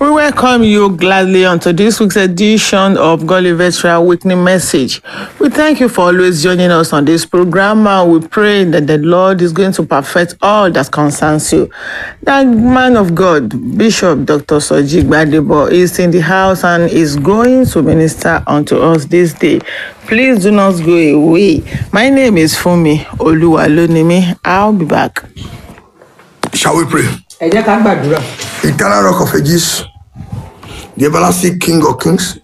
We welcome you gladly onto this week's edition of Godly Veteran Weekly Message. We thank you for always joining us on this program and we pray that the Lord is going to perfect all that concerns you. That man of God, Bishop Dr. Soji Gbadebo, is in the house and is going to minister unto us this day. Please do not go away. My name is Fumi Oluwalonimi. I'll be back. Shall we pray? ẹ jẹ́ ká gbàdúrà Eternal Rock of Ages, the everlasting King of Kings,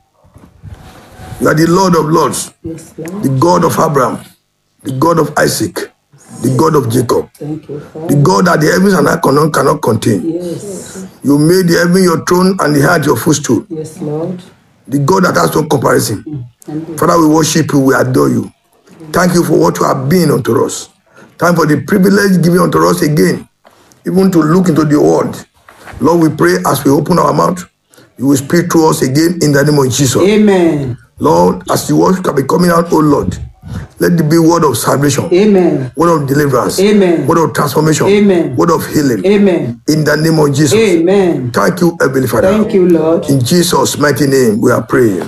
you are the Lord of Lords, yes lord the God of Abraham, the God of Isaac, the God of Jacob, thank you father the God that the heavens and earth cannot, cannot contain. yes You made the heaven your throne and the earth your footstool, yes lord the God that has no comparison. thank you Father, we worship you, we adore you. Thank you for what you have been unto us. Thank you for the privilege given unto us again, even to look into the world. Lord, we pray as we open our mouth, you will speak to us again in the name of Jesus. amen Lord, as the word can be coming out, oh Lord, let it be word of salvation, amen word of deliverance, Amen. word of transformation, Amen. word of healing. amen In the name of Jesus. amen Thank you, Heavenly Father. thank you lord In Jesus' mighty name, we are praying.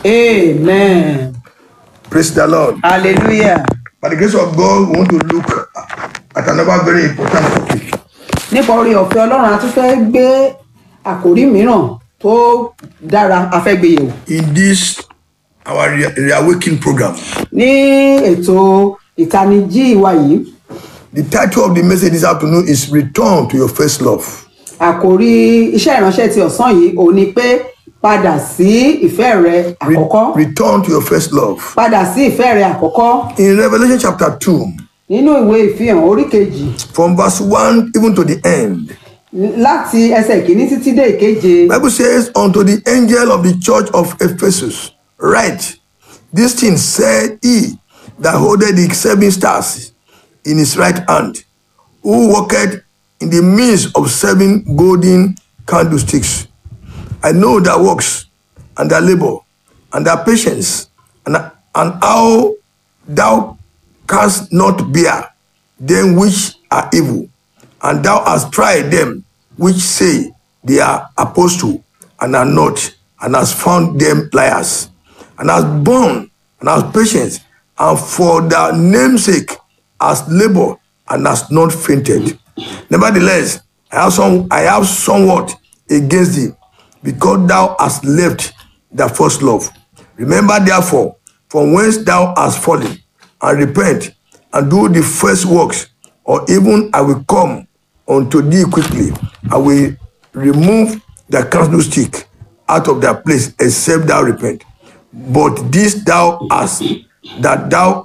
amen Praise the Lord. hallelujah By the grace of God, we want to look at another very important topic. nípa orí ọ̀fẹ́ ọlọ́run a tún fẹ́ gbé àkòrí mìíràn tó dára a fẹ́ gbé yẹ̀wò In this, our re- reawakening program, ní ètò ìtanijí wa yìí the title of the message this afternoon is Return to Your First Love. àkòrí iṣẹ́ ìránṣẹ́ ti ọ̀sán yìí òun ni pé padà sí ìfẹ́ rẹ Re- àkọ́kọ́ return to your first love. padà sí ìfẹ́ rẹ àkọ́kọ́ In Revelation chapter 2, nínú ìwé ìfihàn orí kejì from verse 1 even to the end, láti ẹsẹ̀ kìíní títí dé ìkeje Bible says, Unto the angel of the church of Ephesus, write, This thing said he that holdeth the seven stars in his right hand, who walketh in the midst of seven golden candlesticks. I know thy works, and thy labor, and thy patience, and, and how thou canst not bear them which are evil, and thou hast tried them which say they are apostle and are not, and hast found them liars, and hast borne and hast patience, and for thy name's sake hast labored and hast not fainted. Nevertheless, I have some I have somewhat against thee, because thou hast left thy first love. Remember therefore from whence thou hast fallen, and repent, and do the first works, or even I will come unto thee quickly. I will remove the candlestick out of their place, except thou repent. But this thou hast, that thou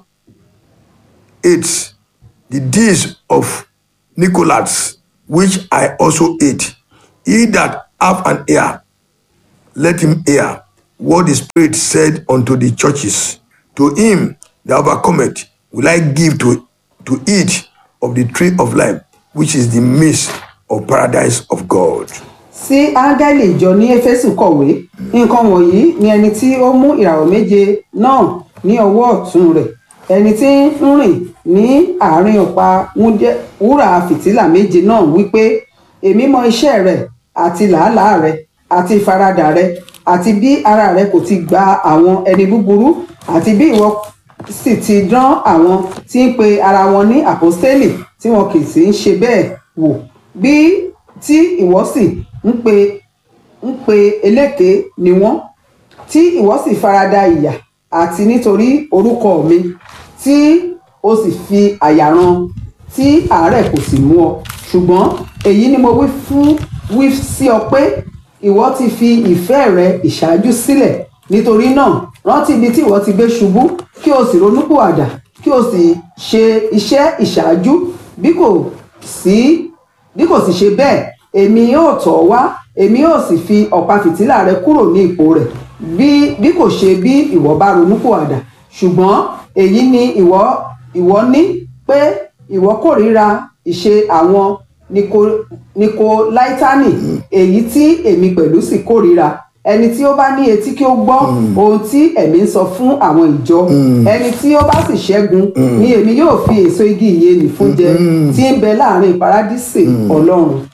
ate the deeds of Nicholas, which I also ate. He that have an ear, let him hear what the Spirit said unto the churches. To him that overcometh will I give to, to eat of the tree of life, which is the midst of paradise of God. sí áńgẹ́lì ìjọ ní éfésù kọ̀wé nǹkan wọ̀nyí ni ẹni tí ó mú ìràwọ̀ méje náà ní ọwọ́ ọ̀tún rẹ̀ ẹni tí ń rìn ní àárín ọ̀pá wúndé- wúrà fìtílà méje náà wípé èmi mọ iṣẹ́ rẹ̀ àti làálàá rẹ̀ àti ìfaradà rẹ̀ àti bí ara rẹ̀ kò ti gba àwọn ẹni búburú àti bí ìwọ sì ti dán àwọn tí ń pe ara wọn ní àpọ́stélì tí wọn kì í sì ń ṣe bẹ́ẹ̀ wò bí tí ìwọ sì ń pe ń pe eléke ni wọ́n tí ìwọ sì farada ìyà àti nítorí orúkọ mi tí o sì fi àyà ran tí àárẹ̀ kò sì mú ọ ṣùgbọ́n èyí ni mo wí fún wí sí ọ pé ìwọ ti fi ìfẹ́ rẹ ìṣáájú sílẹ̀ nítorí náà rántí ibi tí ìwọ ti gbé ṣubú kí o sì ronúpìwàdà kí o sì ṣe iṣẹ́ ìṣáájú bí kò sí bí kò sì ṣe bẹ́ẹ̀ èmi yóò tọ̀ ọ́ wá èmi yóò sì fi ọ̀pá fìtílà rẹ kúrò ní ipò rẹ̀ bí bí kò ṣe bí ìwọ bá ronúpìwàdà ṣùgbọ́n èyí ni ìwọ ìwọ ní pé ìwọ kórìíra ìṣe àwọn Niko- nikolaitani èyí tí èmi pẹ̀lú sì kórìíra ẹni tí ó bá ní etí kí ó gbọ́ ohun tí ẹ̀mí ń sọ fún àwọn ìjọ ẹni tí ó bá sì ṣẹ́gun ni èmi yóò fi èso igi ìyè nì fún jẹ tí ń bẹ láàrin paradísè ọlọ́run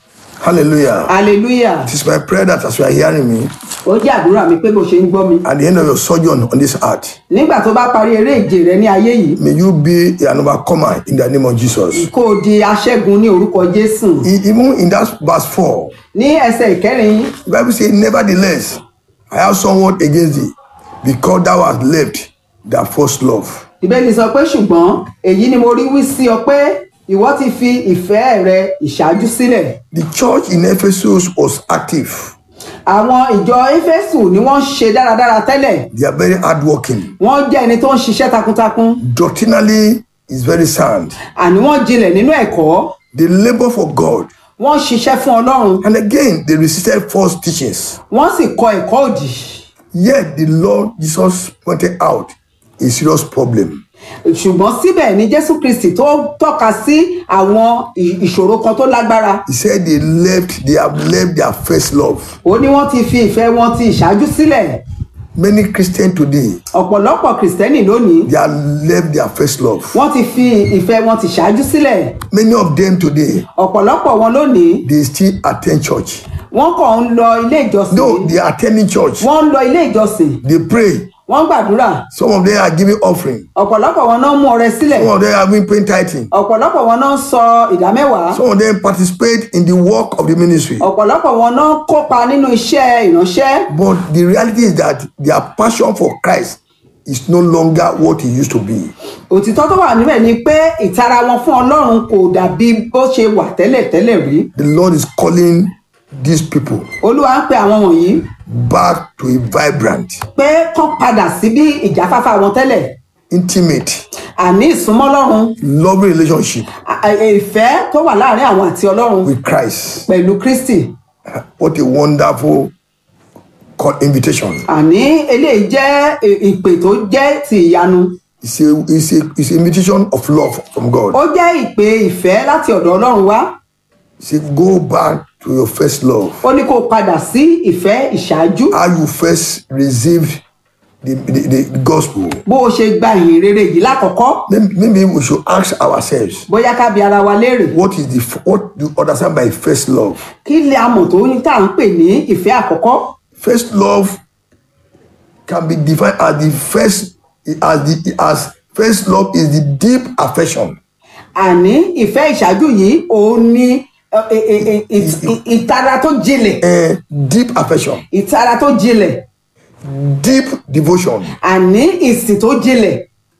Hallelujah. hallelujah It is my prayer that as you are hearing me, ó jẹ́ àdúrà mi pé bó ṣe ń gbọ́ mi at the end of your sojourn on this earth, nígbà tó bá parí eré ìje rẹ ní ayé yìí may you be an overcomer in the name of Jesus. kó o di aṣẹ́gun ní orúkọ jésù E- Even in that verse 4, ní ẹsẹ̀ ìkẹrin the Bible says, Nevertheless, I have somewhat against thee, because thou hast left thy first love. ìbéèrè sọ pé ṣùgbọ́n èyí ni mo rí wí sí ọ pé ìwọ ti fi ìfẹ́ rẹ ìṣáájú sílẹ̀ The church in Ephesus was active. àwọn ìjọ éfésù ni wọ́n ń ṣe dáradára tẹ́lẹ̀ They are very hardworking. wọ́n jẹ́ ẹni tó ń ṣiṣẹ́ takuntakun Doctrinally, is very sound. àní wọ́n jinlẹ̀ nínú ẹ̀kọ́ They labor for God. wọ́n ṣiṣẹ́ fún ọlọ́run And again, they resisted false teachings. wọ́n sì kọ ẹ̀kọ́ òdì Yet the Lord Jesus pointed out a serious problem. ṣùgbọ́n síbẹ̀ ni jésù kristi tó tọ́ka sí àwọn ì- ìṣòro kan tó lágbára He said they left, they have left their first love. ó ní wọ́n ti fi ìfẹ́ wọn ti ìṣáájú sílẹ̀ Many Christians today, ọ̀pọ̀lọpọ̀ kìrìsìtẹ́nì lónìí they have left their first love. wọ́n ti fi ìfẹ́ wọn ti ṣáájú sílẹ̀ Many of them today, ọ̀pọ̀lọpọ̀ wọn lónìí they still attend church. wọ́n kàn ń lọ ilé ìjọsìn No, they are attending church. wọ́n ń lọ ilé ìjọsìn They pray. wọ́n ń gbàdúrà Some of them are giving offering. ọ̀pọ̀lọpọ̀ wọn náà ń mú ọrẹ sílẹ̀ Some of them are been paying tithing. ọ̀pọ̀lọpọ̀ wọn náà ń sọ ìdámẹ́wàá Some of them participate in the work of the ministry. ọ̀pọ̀lọpọ̀ wọn náà ń kópa nínú iṣẹ́ ìránṣẹ́ But the reality is that their passion for Christ is no longer what it used to be. òtítọ́ tó wà níbẹ̀ ni pé ìtara wọn fún ọlọ́run kò dàbí bó ṣe wà tẹ́lẹ̀ tẹ́lẹ̀ rí The Lord is calling these people olúwa ń pe àwọn wọ̀nyí back to a vibrant, pé kán padà sí bí ìjáfáfá wọn tẹ́lẹ̀ intimate, àní ìsúnmọ́ ọlọ́run loving relationship à- à- ìfẹ́ tó wà láàrin àwọn àti ọlọ́run with Christ. pẹ̀lú kristi What a wonderful call invitation. àní eléyìí jẹ́ ì- ìpè tó jẹ́ ti ìyanu It's a, it's a, it's an invitation of love from God. ó jẹ́ ìpè ìfẹ́ láti ọ̀dọ̀ ọlọ́run wá Say, go back to your first love. ó ní kó o padà sí ìfẹ́ ìṣáájú How you first received the, the, the gospel. bó o ṣe gba ìhìn rere yìí lákọ̀ọ́kọ́ Maybe, maybe we should ask ourselves, bóyá ká bi ara wa léèrè what is the f- what do you understand by first love? kí lè a mọ̀ tó ní tá à ń pè ní ìfẹ́ àkọ́kọ́ First love can be defined as the first as the as first love is the deep affection àní ìfẹ́ ìṣáájú yìí òun ni ẹ, ẹ, ẹ, ẹ, ì- ì- ìtara tó jinlẹ̀ and deep affection, ìtara tó jinlẹ̀ deep devotion, àní ìsìn tó jinlẹ̀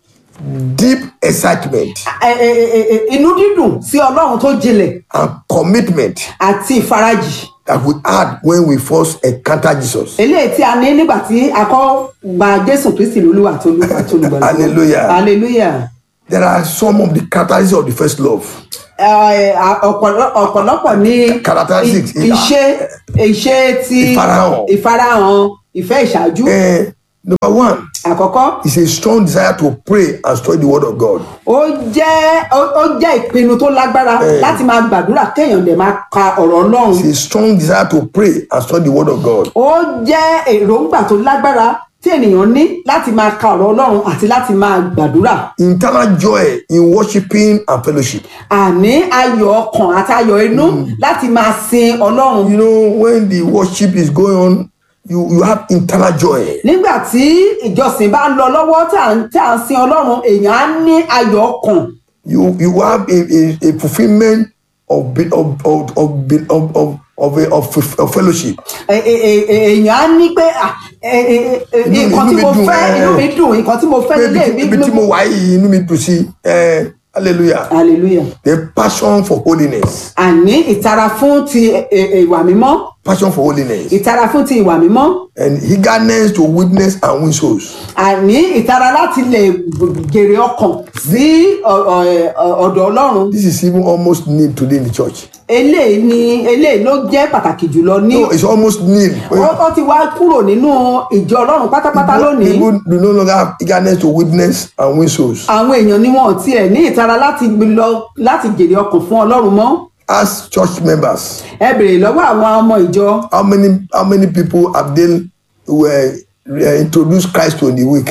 deep excitement, ẹ, ẹ, ẹ, ẹ, ẹ, inú dídùn sí ọlọ́run tó jinlẹ̀ and commitment àti ìfarajì that we had when we first encountered Jesus. eléyìí tí a ní nígbà tí a kọ́ gba jésù kristi lólúwa tó lù àti olùgbàlà Hallelujah. hallelujah There are some of the characteristics of the first love. Ẹ, ẹ, ọ̀pọ̀lọ- ọ̀pọ̀lọpọ̀ ní Characteristics. i- iṣẹ́ iṣẹ́ ti Ìfarahàn. ìfarahàn ìfẹ́ ìṣáájú Eh, number one àkọ́kọ́ is a strong desire to pray and study the word of God. ó jẹ́ ó ó jẹ́ ìpinnu tó lágbára láti máa gbàdúrà kéèyàn dẹ̀ máa ka ọ̀rọ̀ ọlọ́run It's a strong desire to pray and study the word of God. ó jẹ́ èròǹgbà tó lágbára tí ènìyàn ní láti máa ka ọ̀rọ̀ ọlọ́run àti láti máa gbàdúrà Internal joy in worshiping and fellowship. àní ayọ̀ ọkàn àti ayọ̀ inú láti máa sin ọlọ́run You know, when the worship is going on, you, you have internal joy. nígbà tí ìjọsìn bá ń lọ lọ́wọ́ tí à ń tí à ń sin ọlọ́run èèyàn á ní ayọ̀ ọkàn You you have a, a, a fulfillment of be- of of of be- of of, of, a, of, of fellowship. Ẹ- ẹ- ẹ- ẹ- èèyàn á ní pé à, ẹ- ẹ- ẹ- Inú mi- nǹkan tí inú mi mo dùn, fẹ́ ẹ. inú mi dùn nǹkan tí mo fẹ́ Pé nílé ibi mi tí- ibi tí mo wà yìí inú mi dùn sí. Eh, hallelujah. hallelujah The passion for holiness. àní ìtara fún ti ẹ- ẹ- ìwà mímọ́ Passion for holiness. ìtara fún ti ìwà mímọ́ And eagerness to witness and win souls. àní ìtara láti lè gèrè ọkàn sí ọ- ọ- ẹ- ọ̀dọ̀ ọlọ́run This is even almost need today in the church. eléyìí ni eléyìí ló jẹ́ pàtàkì jùlọ ní No, it's almost need. ó ó ti wá kúrò nínú ìjọ ọlọ́run pátápátá lónìí People do no longer have eagerness to witness and win souls. àwọn èèyàn ni wọn ò tiẹ̀ ní ìtara láti gbé lọ láti gèrè ọkàn fún ọlọ́run mọ́ As church members, ẹ bèrè lọ́wọ́ àwọn ọmọ ìjọ how many how many people have they were uh, introduced Christ to in the week?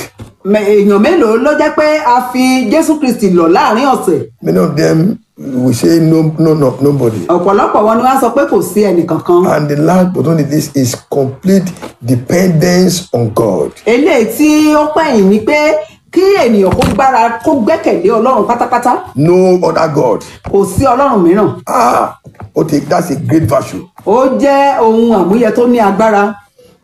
mẹ- èèyàn mélòó ló jẹ́ pé a fi jésù kristi lọ̀ láàrin ọ̀sẹ̀ Many of them will say no, no, no, nobody. ọ̀pọ̀lọpọ̀ wọn ni wọ́n á sọ pé kò sí ẹnìkankan And the last but only this is complete dependence on God. eléyìí tí ó pẹ̀yìn ni pé kí ènìyàn kó gbára kó gbẹ́kẹ̀lé ọlọ́run pátápátá No other God. kò sí ọlọ́run mìíràn Ah, okay, that's a great virtue. ó jẹ́ ohun àmúyẹ tó ní agbára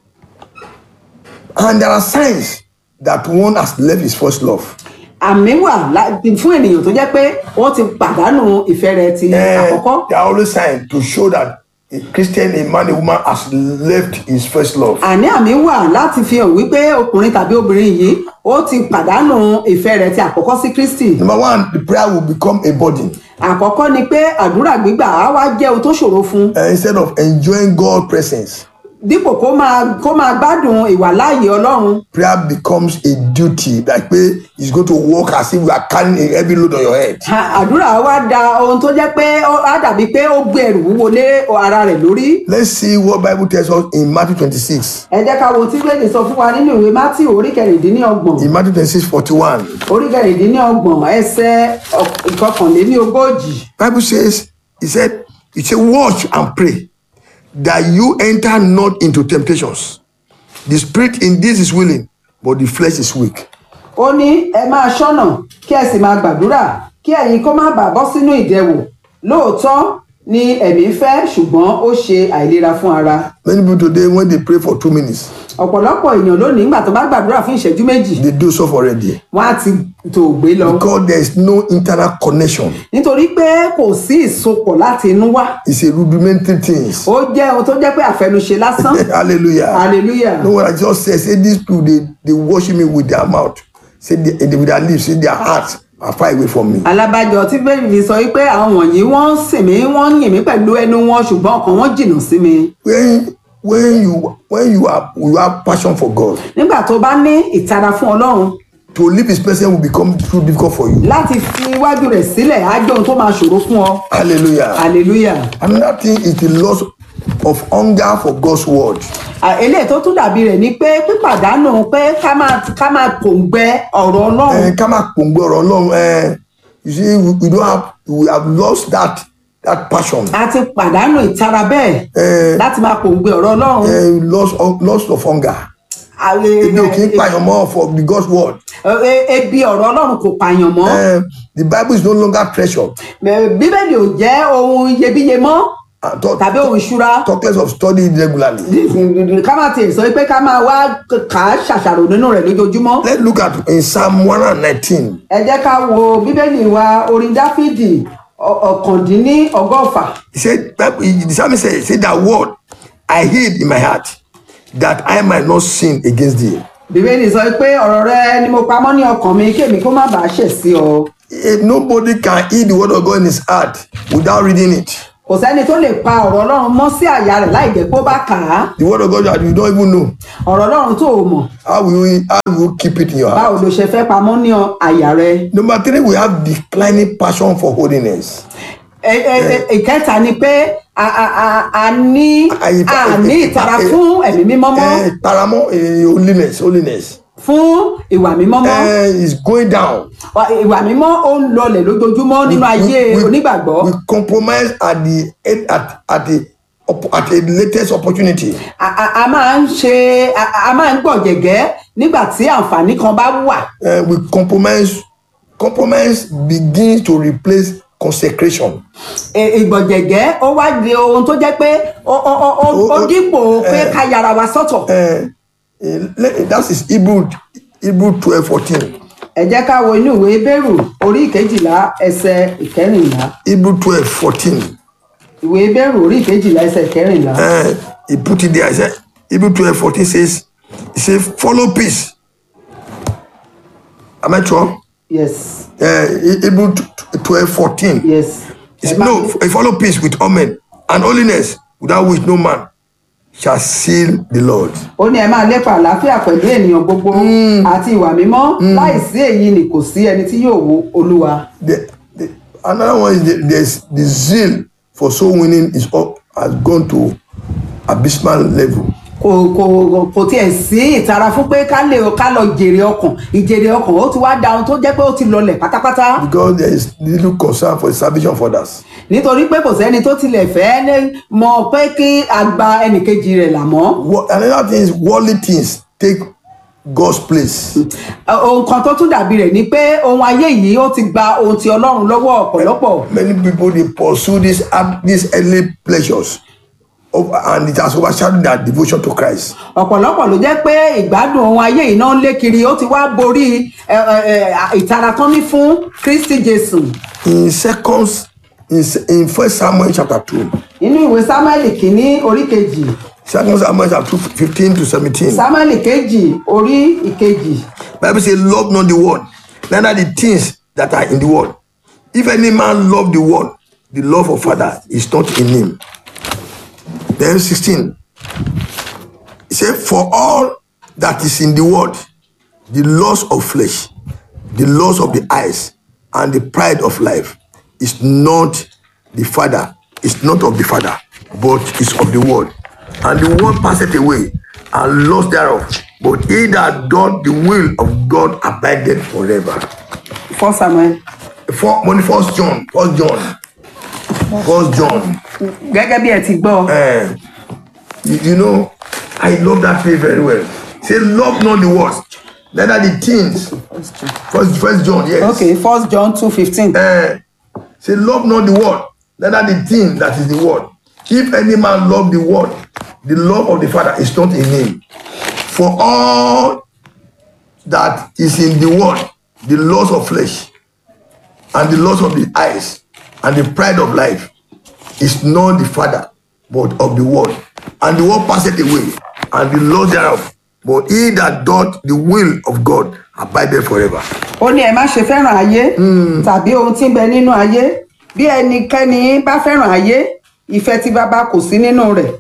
And there are signs that one has left his first love. àmì wà lá- fún ènìyàn tó jẹ́ pé wọ́n ti pàdánù ìfẹ́ rẹ̀ ti Eh, àkọ́kọ́ there are always signs to show that a Christian, a man, a woman has left his first love. àní àmì wà láti fi hàn wípé ọkùnrin tàbí obìnrin yìí ó ti pàdánù ìfẹ́ rẹ̀ ti àkọ́kọ́ sí kristi Number one, the prayer will become a burden. àkọ́kọ́ ni pé àdúrà gbígbà á wá jẹ́ ohun tó ṣòro fún un Uh, instead of enjoying God's presence, dípò kó máa kó máa gbádùn ìwàláàyè ọlọ́run prayer becomes a duty. Like pé it's going to work as if you are carrying a heavy load on your head. À- àdúrà wá da ohun tó jẹ́ pé ó- á dàbí pé ó gbé ẹrù wúwo lé ara rẹ̀ lórí Let's see what Bible tells us in Matthew 26. ẹ jẹ́ ká wo tí bẹ́ẹ̀ni sọ fún wa nínú ìwé mátì orí kẹrìndínlọ́gbọ̀n In Matthew 26, 41, orí kẹrìndínlọ́gbọ̀n ẹsẹ̀ ọk- ìkọkànléníogójì Bible says, He said, He said, watch and pray that you enter not into temptations. The spirit in this is willing, but the flesh is weak. ó ní ẹ máa ṣọ́nà kí ẹ sì máa gbàdúrà kí ẹ̀yin kó má bàa bọ́ sínú ìdẹwò lóòótọ́ ni ẹ̀mí fẹ́ ṣùgbọ́n ó ṣe àìlera fún ara Many people today, when they pray for two minutes, ọ̀pọ̀lọpọ̀ èèyàn lónìí nígbà tó bá gbàdúrà fún ìṣẹ́jú méjì they do so already. wọ́n á ti tò gbé lọ Because there is no internal connection. nítorí pé kò sí ìsopọ̀ láti inú wá It's a rudimentary things. ó jẹ́ ohun tó jẹ́ pé àfẹnuṣe lásán Hallelujah. hallelujah No what I just said, say these people they, they worship me with their mouth. Say they, they, with their lips, say their hearts are far away from me. alábàjọ tí bẹ́ẹ̀ fi sọ wípé àwọn wọ̀nyí wọ́n ń sìn mí wọ́n ń yìn mí pẹ̀lú ẹnu wọn ṣùgbọ́n ọkàn wọn jìnnà sí mi When when you when you are you have passion for God, nígbà tó bá ní ìtara fún ọlọ́run to leave his presence will become too difficult for you. láti fi iwájú rẹ̀ sílẹ̀ á jẹ́ ohun tó máa ṣòro fún ọ Hallelujah. hallelujah Another thing is the loss of hunger for God's word. À, eléyìí tó tún dàbí rẹ̀ ni pé pípàdánù pé ká máa ká máa pòǹgbẹ ọ̀rọ̀ ọlọ́run Eh, ká má pòǹgbẹ ọ̀rọ̀ Ọlọ́run, eh, you see we, we don't have we have lost that that passion. a ti pàdánù ìtara bẹ́ẹ̀ Eh, láti máa pòǹgbẹ ọ̀rọ̀ ọlọ́run eh, loss of loss of hunger. Àwọn- Ebi ò kí ń pààyàn mọ́ for the God's word. e- e- ebi ọ̀rọ̀ ọlọ́run kò pààyàn mọ́ Eh, the Bible is no longer treasure. Bẹ̀- bíbélì ò jẹ́ ohun iyebíye mọ́ Uh, talk, tàbí ohun ìṣúra talk less of studying regularly. ká má tiẹ̀ sọ pé ká máa wá kà á ṣàṣàrò nínú rẹ̀ lójoojúmọ́ Let's look at in Psalm 119. ẹ jẹ́ ká wo bíbélì wa orin dáfídì ọ- ọ̀kàndínní ọgọ́fà He said, Bible- the psalmist said, say that word I hid in my heart that I might not sin against thee. bíbélì sọ pé ọ̀rọ̀ rẹ ni mo pamọ́ ní ọkàn mi kémi kó má bàa ṣẹ̀ sí ọ If nobody can heed the word of God in his heart without reading it. kò sẹ́ni tó lè pa ọ̀rọ̀ ọlọ́run mọ́ sí àyà rẹ̀ láì jẹ́ pé ó bá kà á The word of God that you don't even know. ọ̀rọ̀ ọlọ́run tó o mọ̀ How will you, how will you keep it in your heart? báwo ló ṣe fẹ́ pamọ́ ní ọ- àyà rẹ Number three, we have declining passion for holiness. Ẹ- ẹ- ẹ- ìkẹta ni pé a a- a- a ní Àyè- a ní ìtara fún ẹ̀mí mímọ́ mọ́ Eh, paramount eh, holiness, holiness. fún ìwà mímọ́ mọ́ Eh, is going down. ìwà mímọ́ ó ń lọlẹ̀ lójoojúmọ́ nínú ayé onígbàgbọ́ we compromise at the at, at the op- at the latest opportunity. a a- a máa ń ṣe a a máa ń gbọ̀jẹ̀gẹ́ nígbà tí àǹfààní kan bá wà Uh, we compromise compromise begins to replace consecration. E- ìgbọ̀jẹ̀gẹ́ ó wá di ohun tó jẹ́ pé ó- ó ó- ó- ó Ó- ó- dípò pé eh. ká yára wa sọ́tọ̀ Uh, uh, le- that is Hebrew Hebrew twelve fourteen. ẹ jẹ́ ká wo inú ìwé bẹ́rù orí ìkejìlá ẹsẹ̀ ìkẹrìnlá Hebrew twelve fourteen. ìwé bẹ́rù orí ìkejìlá ẹsẹ̀ ìkẹrìnlá Uh, he put it there. He said Hebrew twelve fourteen says he says follow peace. Am I sure? yes Uh, Hebrew twelve fourteen. yes He said, no, I follow peace with all men and holiness, without which no man shall see the Lord. ó ní ẹ máa lépa àlàáfíà pẹ̀lú ènìyàn gbogbo àti ìwà mímọ́ láìsí èyí ni kò sí ẹni tí yóò wo olúwa The, the, another one is the, there's the zeal for soul winning is up, has gone to abysmal level. kò kò kò tiẹ̀ sí ìtara fún pé ká lè ká lọ jèrè ọkàn ìjèrè ọkàn ó ti wá da ohun tó jẹ́ pé ó ti lọlẹ̀ pátápátá because there is little concern for the salvation of others. nítorí pé kò sẹ́ni tó tilẹ̀ fẹ́ ní mọ̀ pé kí a gba ẹnìkejì rẹ̀ là mọ́ Wo- Another thing is worldly things take God's place. ohun kan tó tún dàbí rẹ̀ ni pé ohun ayé yìí ó ti gba ohun ti ọlọ́run lọ́wọ́ ọ̀pọ̀lọpọ̀ Many people they pursue these art- these earthly pleasures, of, and it has overshadowed their devotion to Christ. ọ̀pọ̀lọpọ̀ ló jẹ́ pé ìgbádùn ohun ayé yìí náà ń lé kiri ó ti wá borí ẹ, ẹ, ẹ, ìtara tán ní fún kristi jésù In seconds, in, se- in First Samuel chapter two, nínú ìwé sámẹ́lì kínní orí kejì Second Samuel chapter two, fifteen to seventeen. sámẹ́lì kejì orí ìkejì Bible say, "Love not the world, neither the things that are in the world. If any man love the world, the love of Father is not in him." Then sixteen. He said, "For all that is in the world, the lust of flesh, the lust of the eyes, and the pride of life, is not the Father, is not of the Father, but is of the world. And the world passeth away, and lust thereof. But he that doth the will of God abideth forever." fọ́ samuel For, money, first John, first John, first John. gẹ́gẹ́ bí ẹ ti gbọ́ Eh, you, you know, I love that phrase very well. Say, love not the world, neither the things. First, first John, yes. ok first john two fifteen Eh, say, love not the world, neither the thing that is the world. If any man love the world, the love of the Father is not in him. For all that is in the world, the lust of flesh, and the lust of the eyes, and the pride of life, is not the Father, but of the world. And the world passeth away, and the lust thereof. But he that doth the will of God abideth forever. ó ní ẹ má ṣe fẹ́ràn ayé tàbí ohun tí ń bẹ nínú ayé bí ẹnikẹ́ni bá fẹ́ràn ayé ìfẹ́ tí bàbá kò sí nínú rẹ̀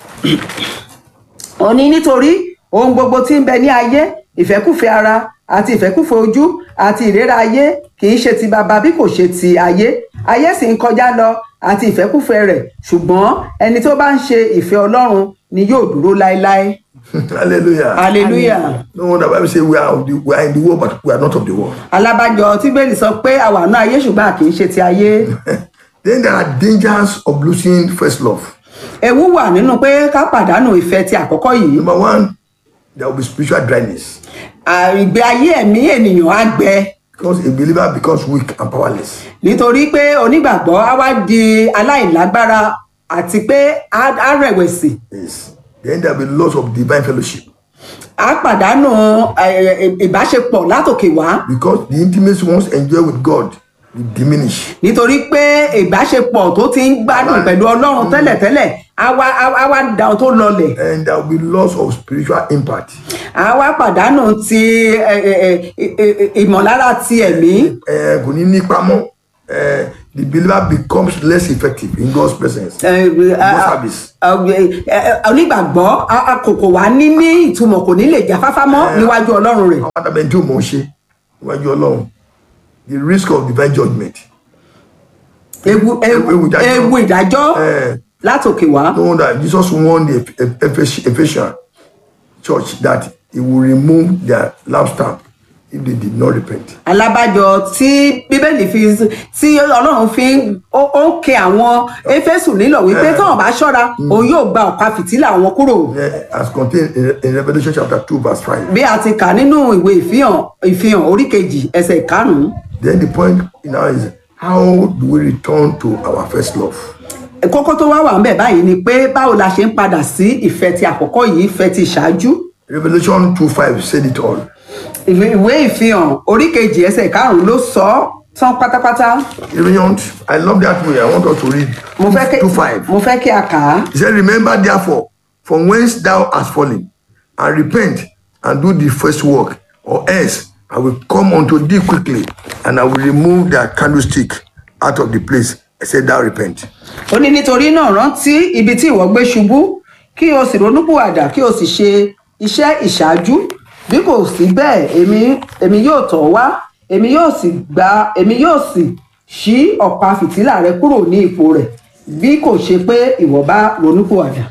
ó ní nítorí ohun gbogbo tí ń bẹ ní ayé ìfẹ́kùfẹ́ ara àti ìfẹ́kùfẹ́ ojú àti ìrera ayé kì í ṣe ti bàbá bí kò ṣe ti ayé ayé sì ń kọjá lọ àti ìfẹ́kùfẹ́ rẹ̀ ṣùgbọ́n ẹni tó bá ń ṣe ìfẹ́ ọlọ́run ni yóò dúró láéláé Hallelujah. hallelujah. No wonder Bible say we are of the, we are in the world, but we are not of the world. alábàjọ tí bẹ́ẹ̀lì sọ pé àwa náà ayé ṣùgbọ́n a kì í ṣe ti ayé then there are dangers of losing first love. ewu wà nínú pé ká pàdánù ìfẹ́ ti àkọ́kọ́ yìí Number one, there will be spiritual dryness À, ìgbé ayé ẹ̀mí ènìyàn á gbẹ because a believer becomes weak and powerless. nítorí pé onígbàgbọ́ á wá di aláìlágbára àti pé á á rẹ̀wẹ̀sì Yes. Then there will be loss of divine fellowship á pàdánù ẹ, ẹ, ìbáṣepọ̀ látòkè wá because the intimacy once enjoyed with God will diminish. nítorí pé ìbáṣepọ̀ tó ti ń gbádùn pẹ̀lú ọlọ́run tẹ́lẹ̀tẹ́lẹ̀ á wá á á wá da ohun tó lọlẹ̀ And there will be loss of spiritual impact. á wá pàdánù ti ẹ, ẹ, ẹ, ẹ, ẹ, ìmọ̀lára ti ẹ̀mí. Eh, kò ní ní pamọ́. Eh, the believer becomes less effective in God's presence. ẹ, ẹ, God's service. ẹ, ẹ, onígbàgbọ́ a- a- kò kò wá ní ní ìtumọ̀ kò ní lè jáfáfá mọ́ níwájú ọlọ́run rẹ̀ Àwọn àdàbẹ̀ tí o mọ̀ ọ́ ṣe níwájú Ọlọ́run. The risk of divine judgment. ewu ewu Ewu ìdájọ́. ewu ìdájọ́ Eh. látòkè wá No wonder Jesus warned the Eph- Ephes- Ephesian church that he will remove their lampstand if they did not repent. alábàjọ tí bíbélì fi tí ọlọ́run fi ń- ó ó ń ké àwọn éfésù nílò wípé Eh. tọ́wọ́n bá ṣọ́ra òun yóò gba ọ̀pá fìtílà wọn kúrò Eh, As contained in, in Revelation chapter 2, verse 5. bí a ti kà nínú ìwé ìfihàn ìfihàn orí kejì ẹsẹ̀ ìkarùn-ún Then the point now is how do we return to our first love? kókó tó wá wà ń bẹ̀ báyìí ni pé báwo la ṣe ń padà sí ìfẹ́ ti àkọ́kọ́ yìí ìfẹ́ ti ṣáájú Revelation 2 5 said it all. ìwé ìwé ìfihàn orí kejì ẹsẹ̀ karùnún ló sọ ọ́ tán pátápátá Revelation, I love that way. I want us to read mo fẹ́ kí 2 5. mo fẹ́ kí a kà á He said, Remember therefore from whence thou hast fallen, and repent and do the first work, or else I will come unto thee quickly, and I will remove thy candlestick out of the place, except thou repent. ó ní nítorí náà rántí ibi tí ìwọ gbé ṣubú kí o sì ronúpìwàdà kí o sì ṣe iṣẹ́ ìṣáájú bí kò sí bẹ́ẹ̀ èmi èmi yóò tọ̀ ọ́ wá èmi yóò sì gba èmi yóò sì ṣí ọ̀pá fìtílà rẹ kúrò ní ipò rẹ̀ bí kò ṣe pé ìwọ bá ronúpìwàdà.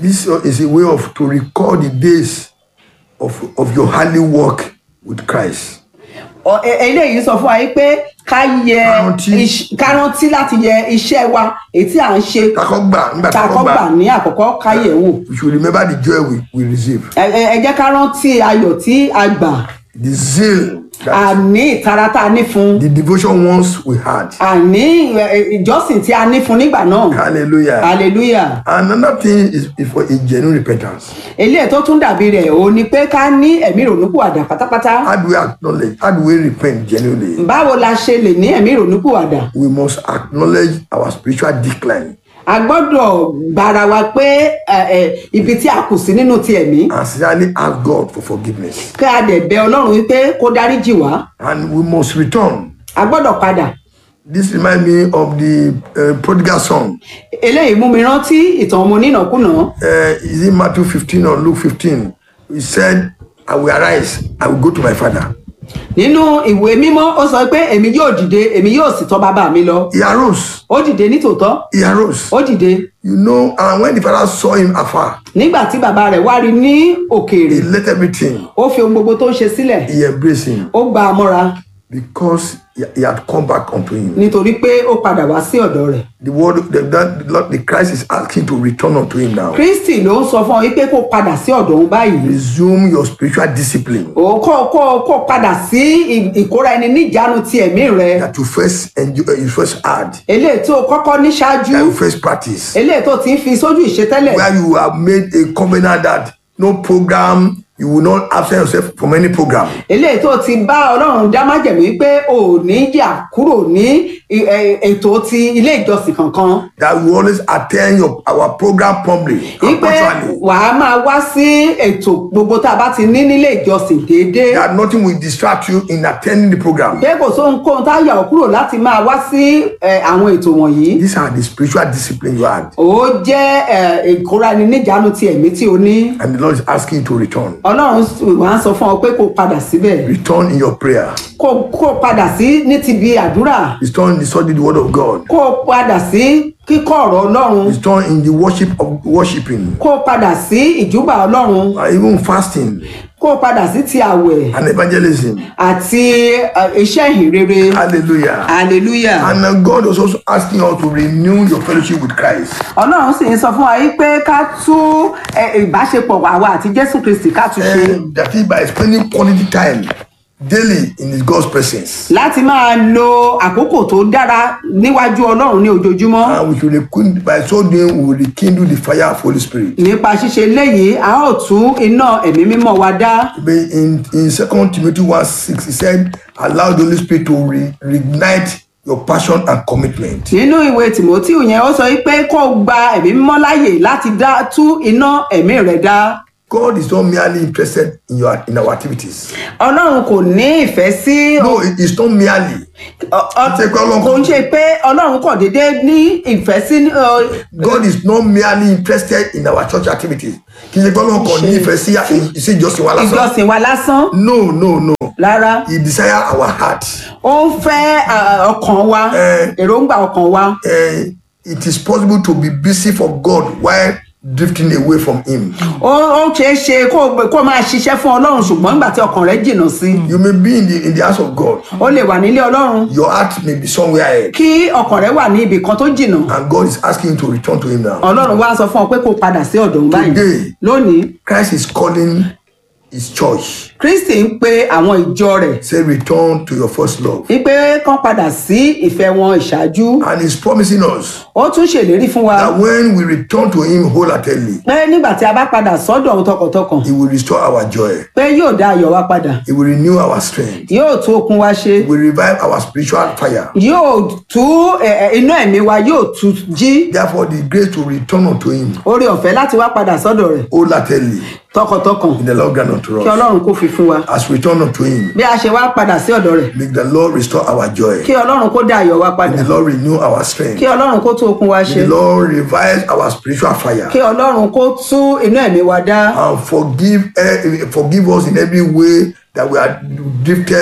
This is a way of to record the days of, of your holy work with Christ. Ọ- e- eléyìí sọ fún wa yìí pé ká yẹ Kárántí. iṣ- ká rántí láti yẹ iṣẹ́ wa èyí tí à ń ṣe Kakọ́ gbà nígbà tá a kakọ́ kọ́ gbà gbà. ní àkọ́kọ́ ká yẹ̀ wò We should remember the joy we, we receive. ẹ ẹ- ẹ jẹ́ ká rántí ayọ̀ tí a gbà The zeal that àní ìtara tá a ní fún the devotion once we had. àní ẹ, ẹ, ìjọsìn tí a ní fún nígbà náà Hallelujah. hallelujah Another thing is, is for a genuine repentance. eléyìí tó tún dàbí rẹ̀ ò ní pé ká ní ẹ̀mí ìrònúpìwàdà pátápátá How do we acknowledge? How do we repent genuinely? báwo la ṣe lè ní ẹ̀mí ìrònúpìwàdà We must acknowledge our spiritual decline a gbọ́dọ̀ gbára wa pé ẹ, ẹ, ibi tí a kù sí nínú ti ẹ̀mí and sincerely ask God for forgiveness. kí a dẹ̀ bẹ ọlọ́run wípé kó dáríjì wá And we must return. a gbọ́dọ̀ padà This reminds me of the uh, prodigal son. eléyìí mú mi rántí ìtàn ọmọ onínàkúnà Uh, is it Matthew 15 or Luke 15? He said, I will arise, I will go to my father. nínú ìwé mímọ́ ó sọ pé èmi yóò dìde èmi yóò sì tọ́ bàbá mi lọ He arose. ó dìde nítòótọ́ He arose. ó dìde You know, and when the father saw him afar, nígbà tí bàbá rẹ̀ wá rí ní òkèèrè he let everything. ó fi ohun gbogbo tó ń ṣe sílẹ̀ He embraced him ó gba a mọ́ra because he, he had come back unto him. nítorí pé ó padà wá sí ọ̀dọ̀ rẹ̀ The word, the, that, the, Lord, the Christ is asking to return unto him now. kristi ló ń sọ fún ọ wípé kó padà sí ọ̀dọ̀ òun báyìí Resume your spiritual discipline ó kó kó kó padà sí ì- ìkóra ẹni níjánu ti ẹ̀mí rẹ that you first enjoy, uh, you first had, eléyìí tó kọ́kọ́ ní ṣáájú that you first practice, eléyìí tó ti ń fi sójú ìṣe tẹ́lẹ̀ where you have made a covenant that no program, you will not absent yourself from any program. eléyìí tó ti bá ọlọ́run dá májẹ̀mú pé ò ní yà kúrò ní ì- ẹ- ètò ti ilé ìjọsìn kankan That you always attend your our program promptly and wípé punctually. wàá máa wá sí ètò gbogbo tá a bá ti ní nílé ìjọsìn déédéé That nothing will distract you in attending the program. pé kò sóhun kóhun tá a yà ọ́ kúrò láti máa wá sí ẹ, àwọn ètò wọ̀nyí These are the spiritual discipline you had, ó jẹ́ ẹ, ìkóra ẹni níjánu ti ẹ̀mí tí o ní and the Lord is asking you to return. ọlọ́run sì wá ń sọ fún ọ pé kó padà síbẹ̀ Return in your prayer. kó kó padà sí ní ti bí àdúrà Return in the study the word of God. kó padà sí kíkọ́ ọ̀rọ̀ ọlọ́run Return in the worship of worshiping, kó padà sí ìjúbà ọlọ́run and even fasting kó padà sí ti àwẹ̀ and evangelism. àti ẹ, iṣẹ́ ìhìnrere Hallelujah. hallelujah. And then God was also asking us to renew your fellowship with Christ. ọlọ́run sì ń sọ fún wa yìí pé ká tú ẹ, ìbáṣepọ̀ àwa àti jésù kristi ká tún ṣe And that is by spending quality time daily in His God's presence. láti máa lo àkókò tó dára níwájú ọlọ́run ní ojoojúmọ́ And we should rekindle, by so doing, we will rekindle the fire of Holy Spirit. nípa ṣíṣe léyìí a ó tú iná ẹ̀mí mímọ́ wa dá But In in Second Timothy 1 6, he said, Allow the Holy Spirit to re- reignite your passion and commitment. nínú ìwé timothy yẹn ó sọ wípé kó o gba ẹ̀mí mímọ́ láàyè láti dá tú iná ẹ̀mí rẹ̀ dá God is not merely interested in your in our activities. ọlọ́run kò ní ìfẹ́ sí No, it is not merely. ọ- ọ- Ṣé pé Ọlọ́run- kò ń ṣe pé ọlọ́run kàn déédéé ní ìfẹ́ sí ọ, God is not merely interested in our church activities. Kì í ṣe pé Ọlọ́run kàn ní ìfẹ́ sí sí ìjọsìn wa lásán. ìjọsìn wa lásán No, no, no. rárá He desire our heart. ó ń fẹ́ à, ọkàn wa Eh. èròǹgbà ọkàn wa Uh, it is possible to be busy for God while drifting away from Him. ó ó ṣeé ṣe kó o- kó o máa ṣiṣẹ́ fún ọlọ́run ṣùgbọ́n nígbà tí ọkàn rẹ jìnnà sí i You may be in the in the house of God. ó lè wà nílé ọlọ́run Your heart may be somewhere else, kí ọkàn rẹ wà ní ibì kan tó jìnnà and God is asking you to return to Him now. ọlọ́run wá sọ fún ọ pé kó o padà sí ọ̀dọ̀ òun báyìí Today. lónìí Christ is calling His church. kristi ń pe àwọn ìjọ rẹ̀ Say, return to your first love. wípé kán padà sí ìfẹ́ wọn ìṣáájú And He's promising us ó tún ṣèlérí fún wa that when we return to Him wholeheartedly, pé nígbà tí a bá padà sọ́dọ̀ òun tọkàntọkàn He will restore our joy. pé yóò dá ayọ̀ wa padà He will renew our strength. yóò tún okun wa ṣe He will revive our spiritual fire. yóò tú ẹ, ẹ, iná ẹ̀mí wa yóò tú jí Therefore, the grace to return unto Him oore ọ̀fẹ́ láti wá padà sọ́dọ̀ rẹ̀ wholeheartedly tọkàntọkàn in the Lord grant unto kí us. ọlọ́run kó fi fún wa As we return unto Him, bí a ṣe wá padà sí ọ̀dọ̀ rẹ̀ make the Lord restore our joy. kí ọlọ́run kó dá ayọ̀ wa padà May the Lord renew our strength. kí ọlọ́run kó tún okun wa May ṣe the Lord revive our spiritual fire. kí ọlọ́run kó tú iná ẹ̀mí wa dá and forgive eh, forgive us in every way that we are drifted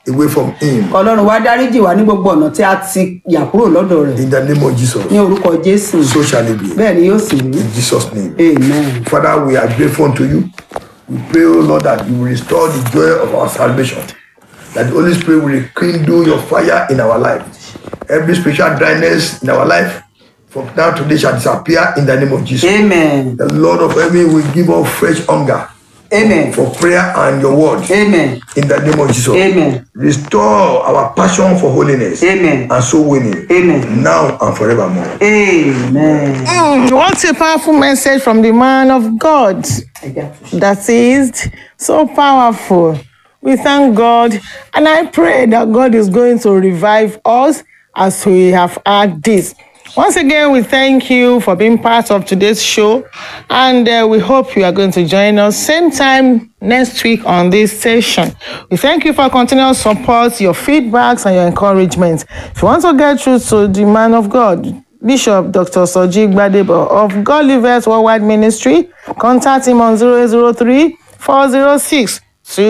away from him. ọlọ́run wá dáríjì wá ní gbogbo ọ̀nà tí a ti yà kúrò lọ́dọ̀ rẹ̀ In the name of Jesus. ní orúkọ jésù So shall it be. bẹ́ẹ̀ ni yóò sì rí In Jesus' name. amen. Father, we are grateful unto you. We pray, O Lord, that you will restore the joy of our salvation. That the Holy Spirit will rekindle your fire in our life. Every spiritual dryness in our life from now to today shall disappear in the name of Jesus. amen. The Lord of heaven will give us fresh hunger amen. for prayer and your word amen. in the name of Jesus. amen. Restore our passion for holiness Amen. and soul winning Amen. now and forevermore. amen. Mm, what a powerful message from the man of God. ẹ jẹ́ àtúnṣe. that is so powerful. We thank God and I pray that God is going to revive us as we have had this. Once again, we thank you for being part of today's show and uh, we hope you are going to join us same time next week on this station. We thank you for continuous support, your feedbacks and your encouragement. If you want to get through to the man of God, Bishop Dr. Soji Gbadebo of God Livers Worldwide Ministry. Contact him on 003 406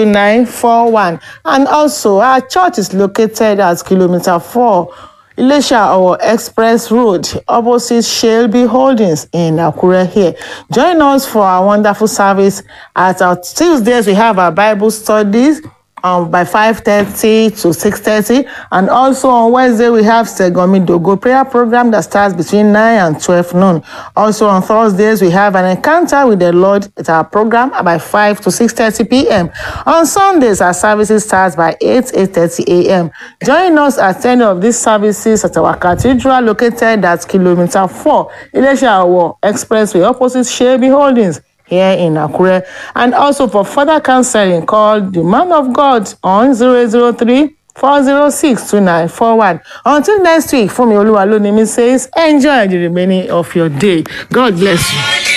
2941. And also, our church is located at kilometer 4 Ilesha or Express Road, opposite Shelby Holdings in Akure here. Join us for our wonderful service. At our Tuesdays, we have our Bible studies um, by 5.30 to 6.30 and also on wednesday we have segomi dogo prayer program that starts between 9 and 12 noon also on thursdays we have an encounter with the lord at our program by 5 to 6.30 p.m on sundays our services starts by 8 8.30 a.m join us at any of these services at our cathedral located at kilometer 4 ilesha awo expressway opposite shebi holdings here in Akure. And also for further counseling, call the man of God on 003 406 2941. Until next week, Fumi Oluwalonimi says, enjoy the remaining of your day. God bless you.